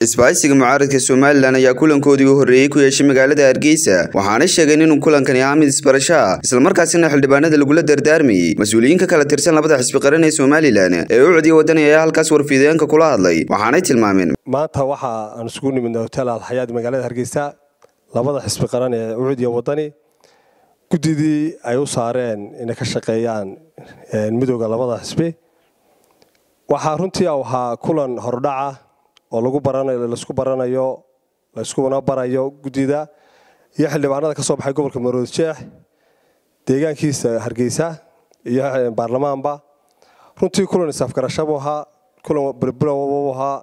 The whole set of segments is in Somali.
isbaahisiga mucaaradka somalilan ayaa kulankoodii u horreeyey ku yeeshay magaalada hargeysa waxaanay sheegeen inuu kulankani ahaa mid isbarasho ah islamarkaasina xildhibaanada lagula dardaarmayey mas-uuliyiinka kala tirsan labada xisbi qaran ee somalilan ee u codiya wadani ayaa halkaas warfiideenka kula hadlay waxaanay tilmaameen maanta waxa aan isugu nimidnay hotel alxayaad magaalada hargeysa labada xisbi qaran ee ucudiya wadani guddidii ay u saareen inay ka shaqeeyaan midooda labada xisbi waxaa runtii u ahaa kulan hordhaca oo lagu baranayo laisku baranayo laiskuna barayo guddida iyo xildhibaanada ka soo baxay gobolka maroodi jeex deegaankiisa hargeysa iyo baarlamaanba runtii kulan isafgarashabuu ahaa kulan bilbilowbuu ahaa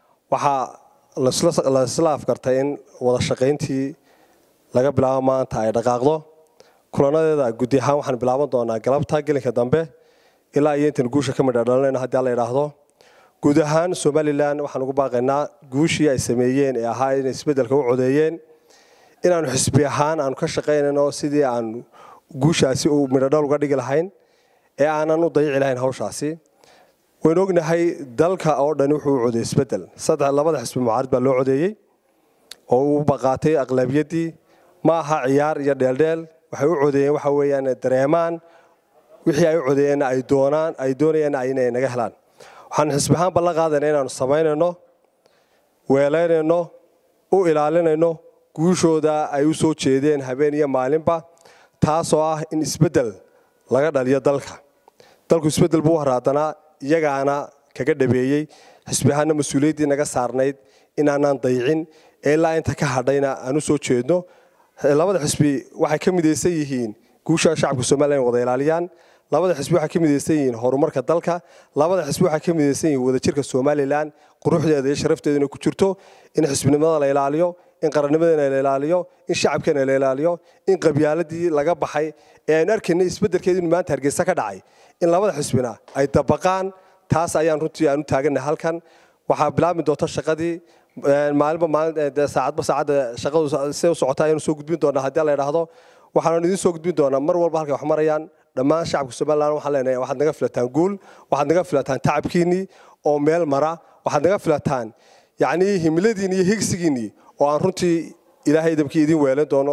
waxaa laisla afgartay in wada shaqayntii laga bilaabo maanta ay dhaqaaqdo kulanadeeda guddi ahaan waxaan bilaaban doonaa galabta gelinka dambe ilaa iyo intan guusha ka midha dhalanayno haddii alla idhaahdo guud ahaan somalilan waxaan ugu baaqaynaa guushii ay sameeyeen ee ahaa inay isbeddelka u codeeyeen inaanu xisbi ahaan aanu ka shaqaynayno sidii aan guushaasi u midhodhal uga dhigi lahayn ee aanan u dayici lahayn hawshaasi waynu ognahay dalka oo dhan wuxuu u codeeyey isbeddel saddex labada xisbi mucaarid baa loo codeeyey oo uu baqaatay aqlabiyaddii ma aha ciyaar iyo dheeldheel waxay u codeeyeen waxa weeyaan dareemaan wixii ay u codeeyeenna ay doonaan ay doonayeenna inay naga helaan waxaan xisbi ahaan ballan qaadayna inaanu samaynayno weelaynayno u ilaalinayno guushooda ay u soo jeedeen habeen iyo maalinba taasoo ah in isbeddel laga dhaliyo dalka dalku isbeddel buu haraadanaa iyagaana kaga dhabeeyey xisbi ahaanna mas-uuliyaddii naga saarnayd inaanaan dayicin ee ilaa inta ka hadhayna aan u soo jeedno labada xisbi waxay ka midaysan yihiin guusha shacabka somalilan wada ilaaliyaan labada xisbi waxay ka midaysan yihiin horumarka dalka labada xisbi waxay ka midaysan yihiin wadajirka somalilan quruxdeeda iyo sharafteeda inay ku jirto in xisbinimada la ilaaliyo in qarannimadeena la ilaaliyo in shacabkeena la ilaaliyo in qabyaaladii laga baxay ee aynu arkaynay isbeddelkeeda inuu maanta hargeysa ka dhacay in labada xisbina ay dabaqaan taas ayaan runtii aan u taagannahay halkan waxaa bilaabmi doonta shaqadii maalinba maalin saacadba saacadda shaqadu siday u socotaa ayaanu soo gudbin doonaa haddii la idhaahdo waxaanu idiin soo gudbin doonaa mar walba halkay wax marayaan dhammaan shacabka somalilan waxaan leenahay waxaad naga filataan guul waxaad naga filataan tacabkiinnii oo meel mara waxaad naga filataan yacnii himiladiinni iyo higsigiinnii oo aan runtii ilaahay idabkii idiin weelan doono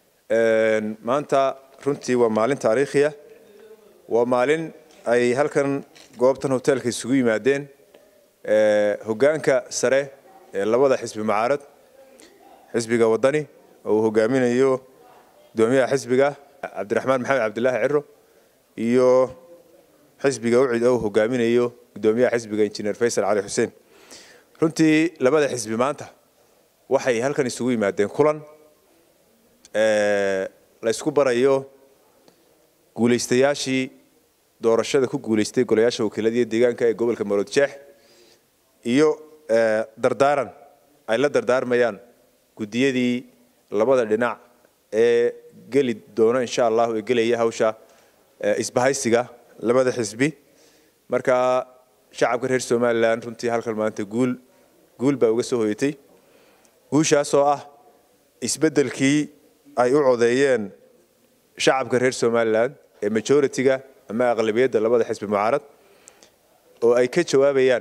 maanta runtii waa maalin taariikhiya waa maalin ay halkan goobtan hoteelka isugu yimaadeen hoggaanka sare ee labada xisbi mucaarad xisbiga wadani oo uu hogaaminayo gudoomiyaha xisbiga cabdiraxmaan maxamed cabdilaahi ciro iyo xisbiga ucid oo uu hogaaminayo gudoomiyaha xisbiga injineer faysal cali xuseen runtii labada xisbi maanta waxay halkan isugu yimaadeen kulan la ysku barayo guulaystayaashii doorashada ku guulaystay golayaasha wakiiladiiyo deegaanka ee gobolka marood jeex iyo dardaaran ay la dardaarmayaan guddiyadii labada dhinac ee geli doono insha allahu ee gelaya hawsha isbahaysiga labada xisbi marka shacabka reer somalilan runtii halkan maanta guul guul baa uga soo hoyatay guushaasoo ah isbeddelkii ay u codeeyeen shacabka reer somalilan ee majority-ga ama aqlabiyadda labada xisbi mucaarad oo ay ka jawaabayaan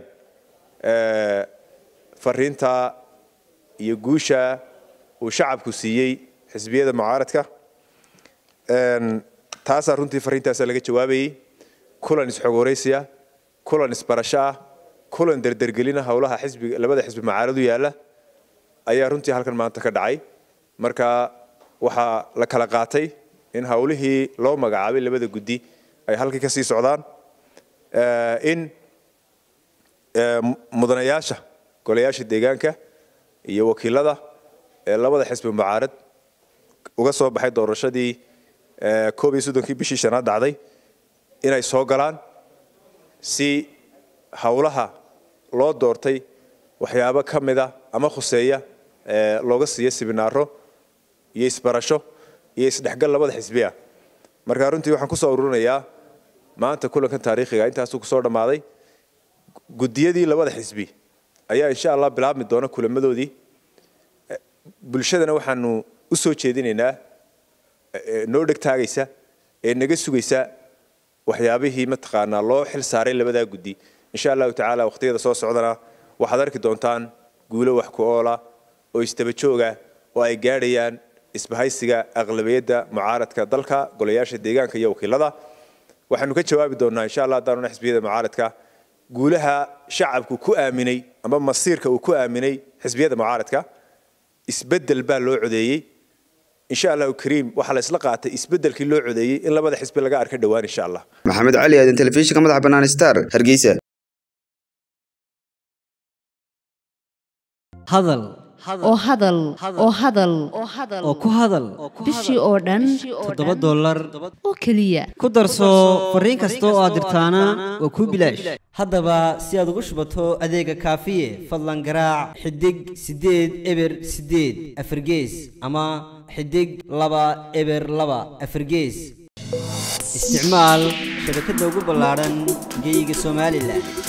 fariinta iyo guusha uu shacabku siiyey xisbiyada mucaaradka taasaa runtii fariintaasa laga jawaabayey kulan isxogoraysiya kulan isbarasho ah kulan derdergelina howlaha xisbiga labada xisbi mucaarad u yaalla ayaa runtii halkan maanta ka dhacay marka waxaa la kala qaatay in howlihii loo magacaabay labada guddi ay halkii ka sii socdaan in mudanayaasha golayaasha deegaanka iyo wakiilada ee labada xisbi mucaarad uga soo baxay doorashadii koob iyo soddonkii bishii shanaad dhacday inay soo galaan si howlaha loo doortay waxyaabo ka mida ama khuseeya looga siiyo sibinaaro iyo isbarasho iyo isdhexgal labada xisbiya marka runtii waxaan kusoo ururinayaa maanta kulankan taariikhiga intaasuu kusoo dhammaaday guddiyadii labada xisbi ayaa insha allah bilaabmi doona kulamadoodii bulshadana waxaanu u soo jeedinaynaa noo dhegtaagaysa ee naga sugaysa waxyaabihii mataqaanaa loo xil saaray labadaa guddi insha allahu tacaala waqhtiyada soo socdana waxaad arki doontaan guulo wax ku oola oo isdaba jooga oo ay gaadhayaan isbahaysiga aqlabiyadda mucaaradka dalka golayaasha deegaanka iyo wakiilada waxaanu ka jawaabi doonnaa insha allah haddaanuna xisbiyada mucaaradka guulaha shacabku ku aaminay ama masiirka uu ku aaminay xisbiyada mucaaradka isbeddel baa loo codeeyey insha allahu kariim waxaa la isla qaatay isbeddelkii loo codeeyey in labada xisbi laga arka dhowaan insha allah maxamed cali aadan telefishinka madaxa bannaan star hargeysa hadal oo hadal oo hadal oo ku hadal bishii oo dhan toddoba dollar oo keliya ku darso fariin kasta oo aad dirtaana waa kuu bilaash haddaba si aad ugu shubato adeega kaafiye fadlan garaac xidig siddeed eber siddeed afargees ama xidig laba eber laba afargees isticmaal shabakadda ugu ballaadhan geyga somalilan